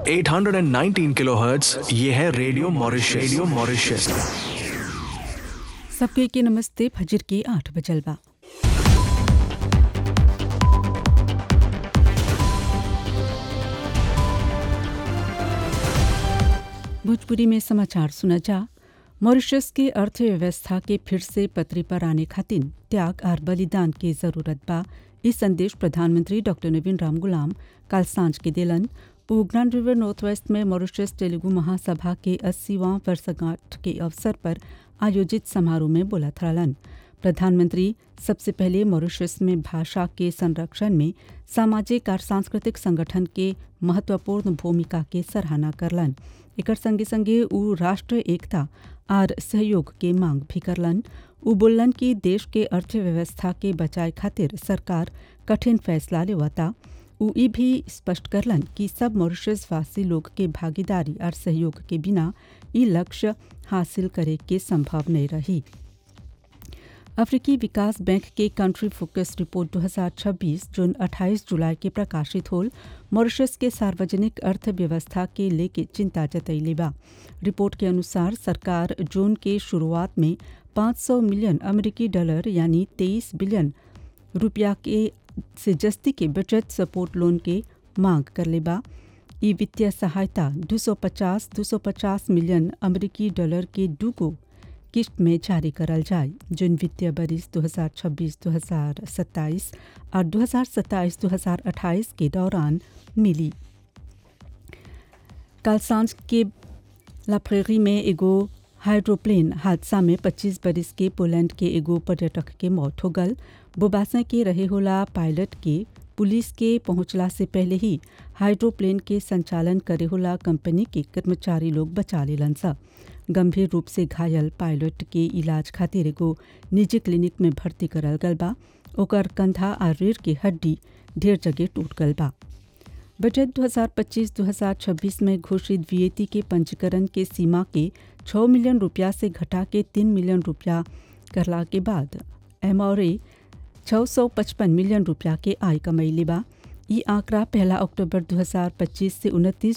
819 kilohertz ये है radio Mauritius radio Mauritius सबके के नमस्ते फजर के आठ बजलबा भोजपुरी में समाचार सुना जा मॉरिशस की अर्थव्यवस्था के फिर से पटरी पर आने खातिर त्याग और बलिदान की जरूरत बा ई संदेश प्रधानमंत्री डॉक्टर नवीन राम गुलाम कल सांझ के दिलन वो ग्रैंड रिवर नॉर्थ वेस्ट में मॉरिशस तेलुगु महासभा के अस्सीवां वर्षगांठ के अवसर पर आयोजित समारोह में बोला थरलन प्रधानमंत्री सबसे पहले मॉरिशस में भाषा के संरक्षण में सामाजिक और सांस्कृतिक संगठन के महत्वपूर्ण भूमिका के सराहना करलन एकर संगे संगे उ राष्ट्र एकता और सहयोग के मांग भी करलन उ बोलन कि देश के अर्थव्यवस्था के बचाए खातिर सरकार कठिन फैसला लेवता उ ई भी स्पष्ट करलन कि सब मॉरिशस वासी लोग के भागीदारी और सहयोग के बिना ई लक्ष्य हासिल करे के संभव नहीं रही अफ्रीकी विकास बैंक के कंट्री फोकस रिपोर्ट 2026 जून 28 जुलाई के प्रकाशित होल मॉरिशस के सार्वजनिक अर्थव्यवस्था के लेके चिंता जतैले बा रिपोर्ट के अनुसार सरकार जून के शुरुआत में 500 मिलियन अमेरिकी डॉलर यानी 23 बिलियन रुपया के से जस्ती के बचत सपोर्ट लोन के मांग कर लेबा ई वित्तीय सहायता 250 250 मिलियन अमेरिकी डॉलर के दूगो किस्त में जारी करल जाए जिन वित्तीय बरिस 2026-2027 और 2027-2028 के दौरान मिली कल सांझ के लाफ्रेरी में एगो हाइड्रोप्लेन हादसा में 25 बरिस के पोलैंड के एगो पर्यटक के मौत हो गल बोबासा के रहे होला पायलट के पुलिस के पहुंचला से पहले ही हाइड्रोप्लेन के संचालन करे होला कंपनी के कर्मचारी लोग बचा लेलन सा गंभीर रूप से घायल पायलट के इलाज खातिर एगो निजी क्लिनिक में भर्ती करल गल बा ओकर कंधा और रीढ़ की हड्डी ढेर जगह टूट गल बा बजट 2025-2026 में घोषित वीएटी के पंजीकरण के सीमा के 6 मिलियन रुपया से घटा के 3 मिलियन रुपया करला के बाद एमआरए 655 मिलियन रुपया के आय कमैले बा ई आंकड़ा पहला अक्टूबर 2025 से 29